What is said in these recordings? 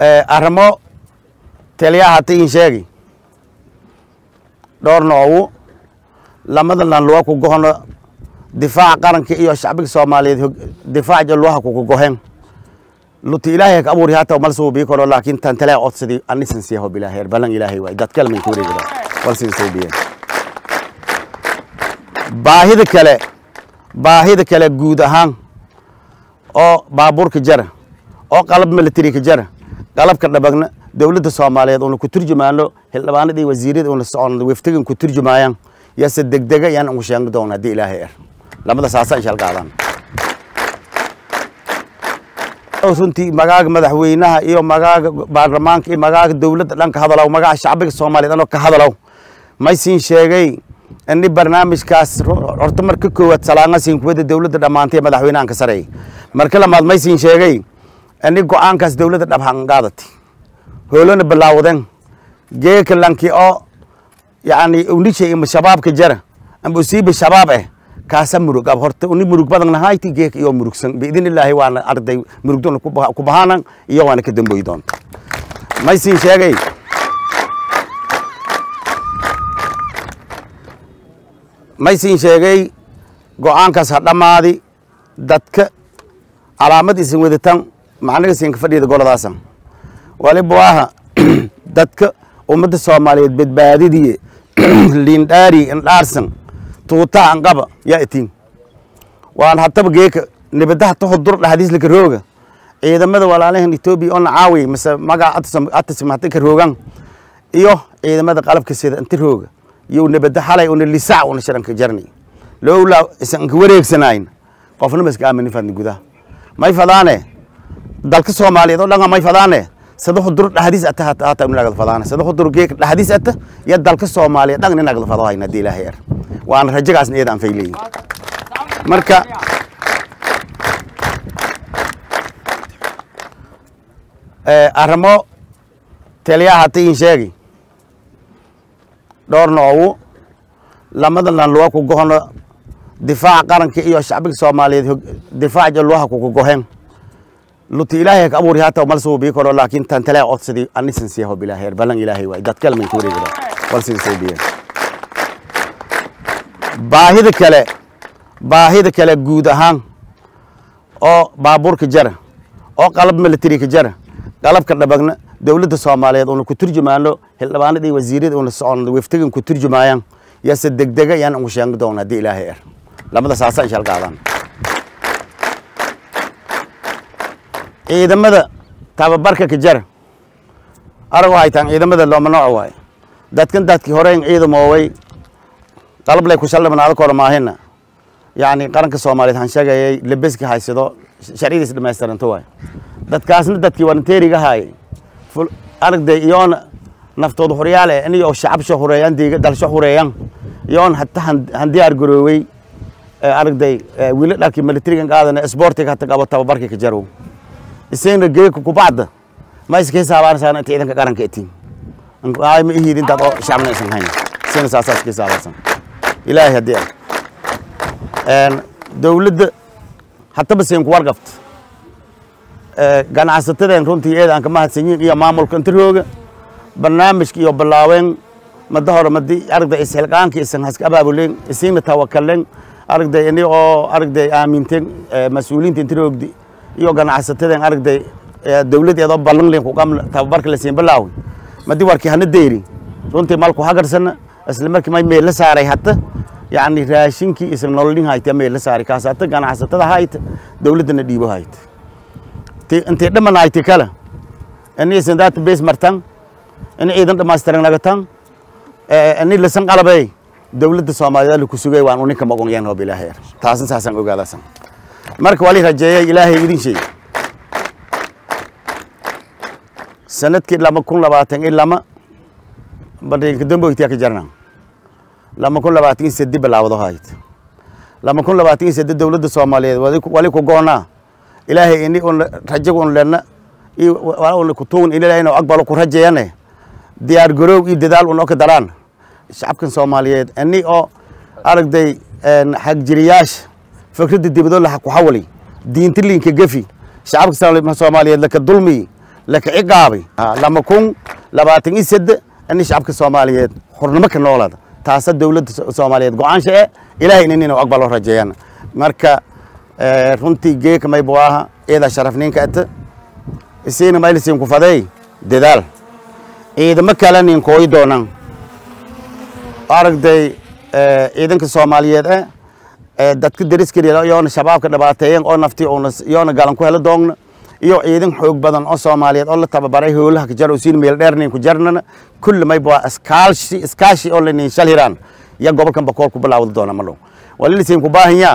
arrimo taliyaha hata in sheegi dhowr noogu lamada lanluwa ku gohono difaaca qaranka iyo shacbiga soomaaliyeed difaaca luwaha kuku gohen luti ilaahay ka abuuri hata mal suubii karo laakiin tan tale odsadi anisan siyaho bilaaheer balan ilaahay waay dad kale min kuwareegida wal sin suubiyeen baahida kale baahida kale guud ahaan oo baabuurka jara oo qalab military ka jara qalabka dhabagna dowladda soomaaliyeed una ku turjumaano xildhibaanadii wasiirada una socon weftigan ku turjumaayaan yase degdega yaan ugu sheegi doona haddii ilaahay er lamada saasa inshal qaadaan runtii magaaga madaxweynaha iyo magaaga baarlamaanka iyo magaaga dowladda dhan ka hadalow magaca shacbiga soomaaliyeed anoo ka hadalow maysin sheegay ini barnaamijkaas horta marka koowaad salaangasin kuwada dowladda dhammaantay madaxweynahan ka sareeyay marka lamaad maysin sheegay ini go-aankaas dowladda dhabhanqaadati hoolona bilaawden geeka lanki oo yani unisha ima shabaabka jara amba usiiba shabaab eh kaasa murug ab horta uni murug badan nahayti geeka iyo murugsan biidin illaahi waana arday murugdona ku bahaanan iyo waana ka damboyi doonta maysin sheegay maysin sheegay go-aankaas ha dhammaadi dadka calaamad isin wadatan macnaga siinka fadhiyada goladaasan waliba waaha dadka ummadda soomaaliyeed badbaadidiye liindhaari indhaarsan tuutaha anqaba yaa itiin waan hataba geeka nibadaha tahodur dhahadiislaka rooga ciidamada walaalahan etoobiya oo nacaawi mise magaca atasm hata ka roogan iyo ciidamada qalabka sida inta rooga iyo nibada xalay una lisac una sharanka jarnay lowlaa isanka wareegsanayn qofna maska aaminin fadni gudaha may fadaane dalka soomaaliyeed oo dhan may fadaane sadaxu dur dhahdiis ata hata inagad fadaane sadaxu dur geek dhahdiis ata ya dalka soomaaliyeed dhan inagad fado hayna hadii ilaahay er waana rajagaasna iyada aan fayleeyin marka arrimo taliyaha hata in sheegi dhowr noogu lamada lanluwa ku gohono difaaca qaranka iyo shacbiga soomaaliyeed difaaca luwaha kuku gohen luti ilaahay ka abuuri hata mal suubii karo laakiin tan tale odsadi anisan siyaho bilaaheer balan ilaahay waay dad kale min kuwareegida wal sin suubiyeen baahida kale baahida kale guud ahaan oo baabuurka jara oo qalab military ka jara qalabka dhabagna dowladda soomaaliyeed una ku turjumaano xildhibaanadii wasiirada una socon weftigan ku turjumaayaan yase degdega yaan ugu sheegi doona haddii ilaahay er lamada saasa inshal qaadaan ciidamada tababarka ka jara arago haytaan ciidamada looma nooc waaye dadkan dadkii horeyn ciidamooway qalab lay ku shaldhibanaado koro maahina yacni qaranka soomaaliyeed han sheegayay lebeski haysado sharciyadiis dhamaystiranto waay dadkaasna dadkii waranteeriga haayay aragday iyoona naftooda horyaale iniyo shacabsho hureeyan diiga dalsho hureeyan iyoon hata han diyaar garoowey aragday wiila dharkii militarigan qaadana sportiga hata qabo tababarkii ka jarow isagna geeka kubacda ma iska hisaabaanaysaa inta ciidanka qaranka itiin ay ma ihid intaad oo shacabna isan hayn isagna saasaa iska hisaabaysan ilaahay haddii ah dowladda hataba siin ku warqabta ganacsatadeen runtii eeda aan ka mahadsanyiin iyo maamulka inta rooga barnaamijka iyo bilaaween mada hore madi aragday isxilqaanka isan haska abaabuleen isiina tawakalen aragday ini oo aragday aaminteen mas-uuliyiinta inta roogdi iyo ganacsatadeen aragday dowladeedoo ballan lin kuqam tababarka la siin bilaawi madi warkii hana deyri runtii malku hagarsana isla markii may meel la saaray hata yacni raashinkii isan nololin hayta meel la saaray kaas hata ganacsatada hayta dowladdana dhiibo hayta intay dhamanayti kale ini isan database martan ini ciidan dhamaystiran nagatan ini lasan qalabay dowladda soomaaliyeed la ku sugay waan uninka magonyan hoob ilaahay er taasin saasaan ogaadasan marka wali rajeeyay ilaahay idin sheegay sanadkii lama kun labaatan iyo lama badinka damboytiya ka jarna lama kun labaatan iyo sedi bilaawado hayd lama kun labaatan iyo sedi dowladda soomaaliyeed wali ku goonaa ilaahay ini un rajag un lena una kutuun in ilaahay aqbalo ku rajeeyane diyaar garoow iyo dadaal un oo ka daraan shacabkan soomaaliyeed ini oo aragday xagjiriyaasha fikradda dibadoo la ku xawali diinta liinka gefi shacabka soomaaliyeed laka dulmi laka ciqaabay lama kun labaatan iyo sede ini shacabka soomaaliyeed xurnimo ka noolada taasa dowladda soomaaliyeed go-aansha e ilahayna inaynu aqbalo rajeeyana marka runtii geeka maybu aha iyada sharafninka ata isiina maylisin ku faday dadaal ciidamo kale nin kooyi doonaan aragday ciidanka soomaaliyeed e dadka dariskariya yoona shabaabka dhibaateeyen oo nafti una yoona galan ku helo doogna iyo ciidan xoog badan oo soomaaliyeed oo la tababaray howlaha ka jaro siin meel dheer nin ku jarnana kulli maybu waa iskaalshi iskaashi oo lanin shal hiraan ya gobolkan bakool ku bilaawda doona ma dhow walilisin ku baahanyaa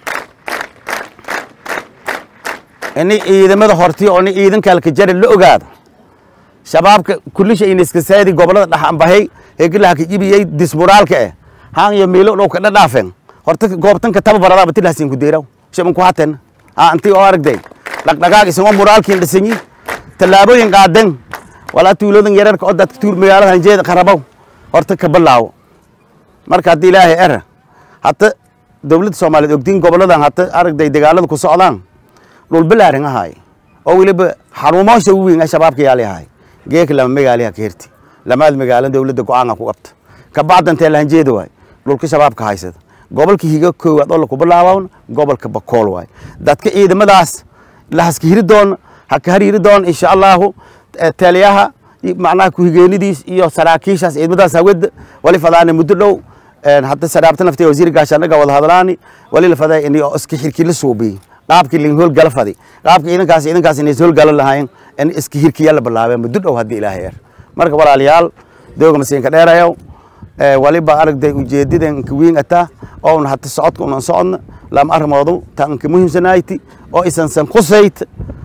ini ciidamada horti oo ni ciidanka halka jari la ogaado shabaabka kulisha iniska saadi gobolada dhaxanbahay hegilaha ka jibiyey dismuraalka eh haan iyo miilo dhow ka dhadhaafen horta goobtanka tababarada batilahasin ku deeraw shaban ku haten ha anti oo aragday dhaqdhaqaaq isagoo muraalkiin dhisanyi tallaabooyin qaaden walaa tuuladan yararka oo dadka tuul magaalada hanjeeda qarabow horta ka bilaawo marka haddii ilaahay era hata dowladda soomaaliyeed ogdiin goboladan hata aragday dagaalada ku socdaan dhul bilaarin ahaay oo weliba xaruumoosha u weyn shabaabka yaali ahaay geeka lama magaaliha ka herti lamaad magaalo dowladda go-aanka ku qabta kabacdantee lahanjeeda waay dhulka shabaabka haysada gobolka higa koowaad oo laku bilaabawn gobolka bakool waay dadka ciidamadaas lahaska hiri doona haka harhiri doona insha allahu taliyaha macnaha kuhigeenidiis iyo saraakiishaas ciidamadaas hawada wali fadaana muddo dhow hadda saraabta naftiga wasiir gaashaanaga wada hadlaani wali la faday in iska xirkii la suubiyey qaabkii lin howlgala fadi qaabkii ciidankaas ciidankaas inay howlgala lahaayeen in iska hirkiya la bilaabeen muddo dhow haddii ilaahay er marka walaalayaal dooga masiinka dheerayow waliba aragday ujeedidan ka weyn ataa oo una hata socodka unan socodna lama arrimoodu tanka muhiimsanayti oo isansan khusayt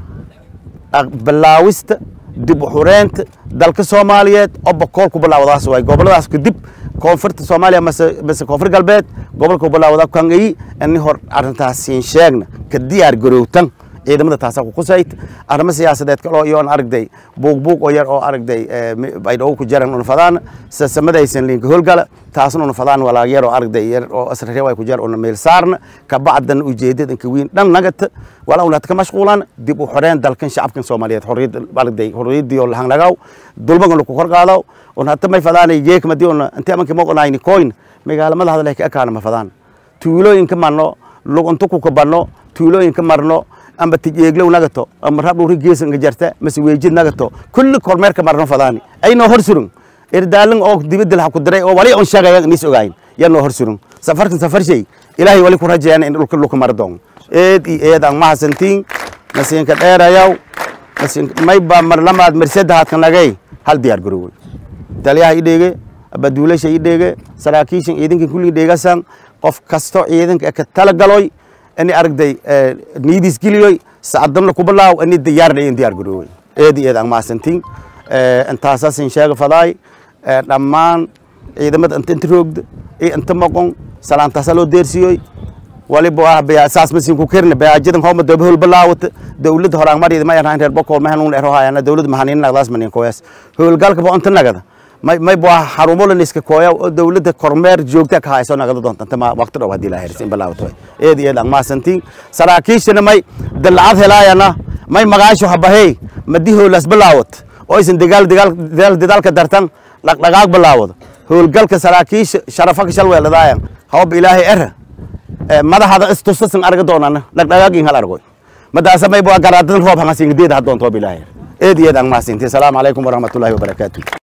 bilaawista dib u xureenta dalka soomaaliyeed oo bakool ku bilaawadaas waay goboladaas kadib koonfurta soomaaliya mase mase koonfur galbeed gobolka ku bilaawada kangayi ini hor arrintaas siin sheegna ka diyaar garowtan ciidamada taasa ku khusayt arrimo siyaasadeed kaloo iyoon aragday buuq buuq oo yar oo aragday baydhawo ku jaran una fadaan sasamadaysan liinka howlgala taasna una fadaan walaag yar oo aragday yar oo asrare way ku jar una meel saarna kabacdan ujeedada inka weyn dhan nagata wala una ka mashquulan dib u xoreen dalkan shacabkan soomaaliyeed xorriyad aragday xorriyadii oo lahan lagaw dulmagan lagu kor qaado una hata may fadaanay geek madii una intii amanka moqonayni koyn magaalamada hadalay ka ekaana ma fadaan tuulooyinka marno lugunta ku kabanno tuulooyinka marno amba tijeeglow nagato ama rabdhuri geesan nga jarta mase weejid nagato kulli kormeerka marno fadaani aynoo hor surun erdaalin oo dibadda laha ku diray oo wali on sheegaya nis ogaayin yanoo hor surun safarkan safar shay ilaahay wali ku rajeeyana in dhulka dhulka mara doon eed iyo eed aan mahasantiin masiinka dheerayaw mayba mar lamaad marsedahaadka nagay hal diyaar garowey taliyaha i dheege abaduulasha i dheege saraakiishan ciidankan kulligii dheegasan qof kasto ciidanka ka tala galoy ini aragday niidis geliyoy sacadamna ku bilaaw ini diyaarna in diyaar garoowey eedi eed aan maasantiin intaasasin sheega fadaay dhammaan ciidamada inta inta roogda iyo inta moqon salaantaasa loo deersiyoy waliba ah saas masin ku kerna baajadan hooma dooba hol bilaawata dowladda horaan mariyada ma yarhaan reer bokool mahan ero hayana dowladda mahanin nagdaas manin koyas howlgalka bo inta nagada may may baa xarumolan iska kooya oo dowladda kormeer joogta ka hayso nagada doonta inta ma waqti dhow hadii la hersin bilaawato eed eed aan maasantiin saraakiishana may dalcad helaayana may magaasho habahey madi howlas bilaawat oo aysan dagaal dagaal dagaal dadaalka dartan dhaqdhaqaaq bilaawado howlgalka saraakiisha sharafa ka shalweeladaayan hawba ilaahay era madaxada istusasan arga doonana dhaqdhaqaaqin hal argoy madaasa may baa garaadadan roob hangasin geed ha doonto bilaahay eed eed aan maasintii salaamu calaykum waraxmatullaahi wabarakaatuh